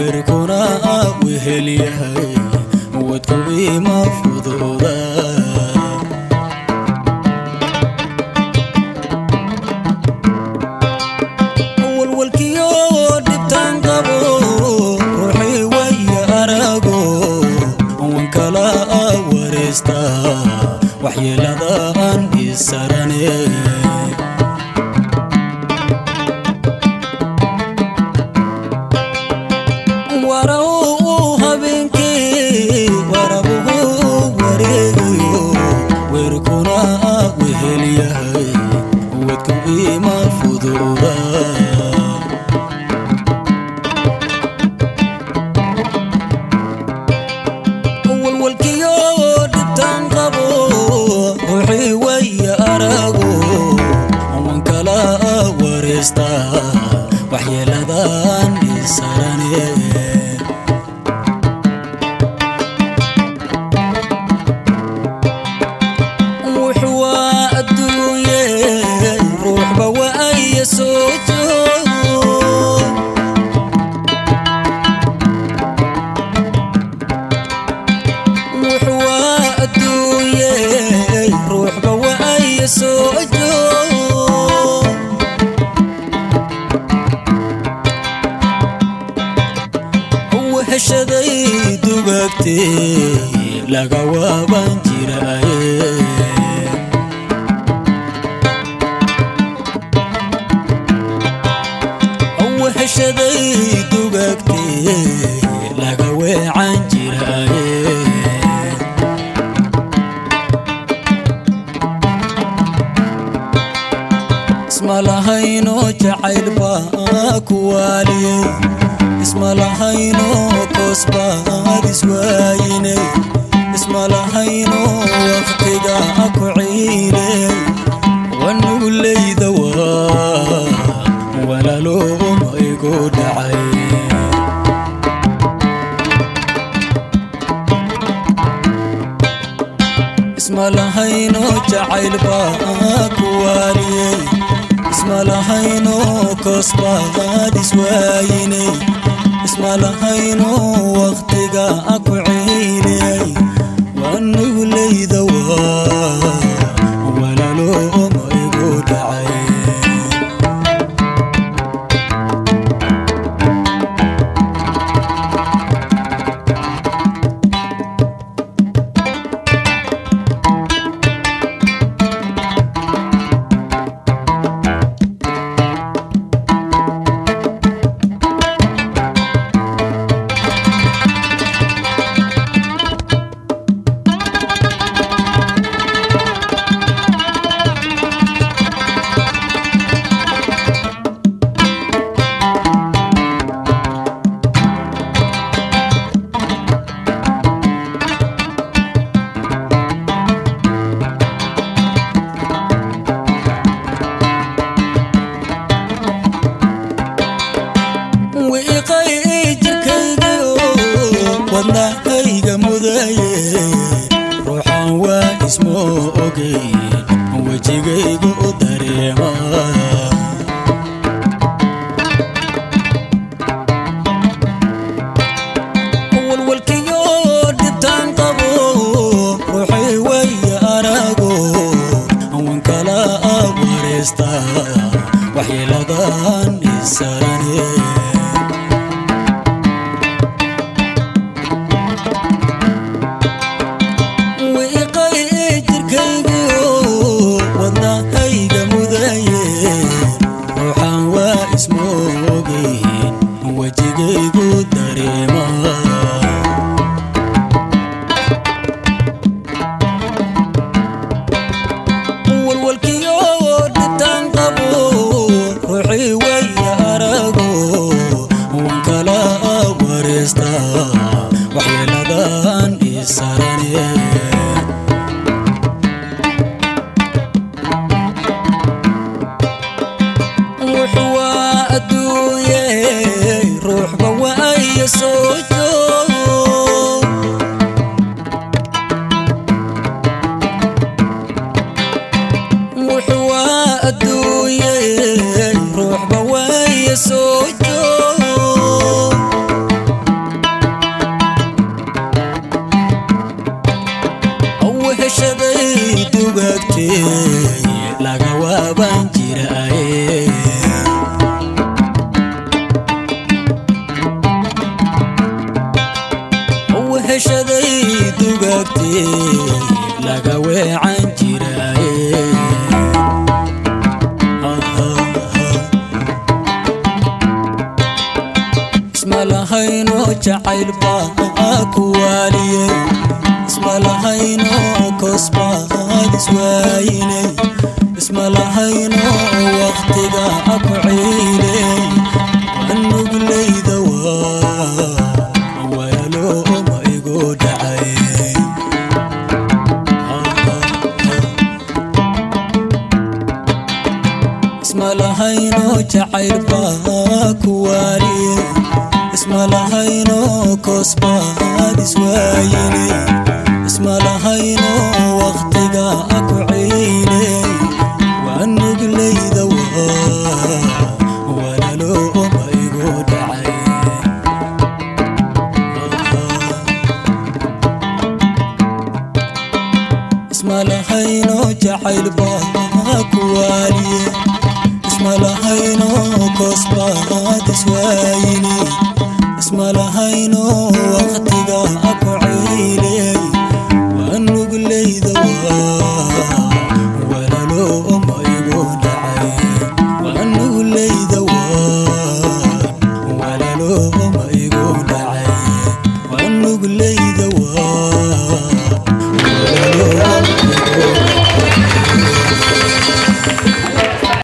weerkuna wehelyahay wadku ima fududa walwalkiyo dhibtaan qabo ruuxii waya arago wankala wareesta waxyeeladan isarane warau habeenkii warabuhu wareegayo weerkuna wehelyahay wadku ima fududa walwalkiyo dhibtaan qabo ruuxii waya arago wankala wareesta waxyeeladan isarane wuxuwaa adduunye ruuxba waaya soo joog wuxuwaa adduunye ruuxba waaya soo joog weheshaday dugagtee laga waaban jiraaye weheshaday dugagtee laga weecan jiraaye isma lahayno jacayl baa ku waaliyey isma lahayno koos baad iswaayinay isma lahayno waqtiga ku ciiley wanuguleyda waa walalooma igu dhacay isma lahayno jacayl baa ku waaliyey isma lahayno koos baad iswaayinay isma lahayno waqtiga ku ciiliyey wanuguleyda waa walalooma igu dhacay wiiqay jirkaygiyo wadnahayga mudaye ruuxan waa ismo ogey wejigaygu u dareema walwalkiyo dhibtaan qabo ruuxay waya arago wankala wareesta waxyeeladan isarane wiiqay jirkaygiyo wadnahayga mudaye ruuxan waa ismoogeen wejigaygu dareema walwalkiyo dhibtaan qabo ruuxii waya arago wankala wareesta waxyeeladan isarane wuxuwaa adduunye ruuxba waaya soo joog wuxuwaa adduunye ruuxba waaya soo joog weeshaday dugaagtee laga weecan jiraaye isma lahayno jacayl baa ku waaliyey isma lahayno koosbaad iswaayinay isma lahayno waqtiga ku ciiley wanuglayda waa waalo ma igu dhacay isma lahayno jacayl baa ku waaliyey isma lahayno koosbaad iswaayinay isma lahayno waqtiga ku ciiley wanuglayda waa walaalo ma igu dhacay isma lahayno jacayl baa ku waaliye isma lahayno koosbaad iswaayini isma lahayno waqtiga ku ciile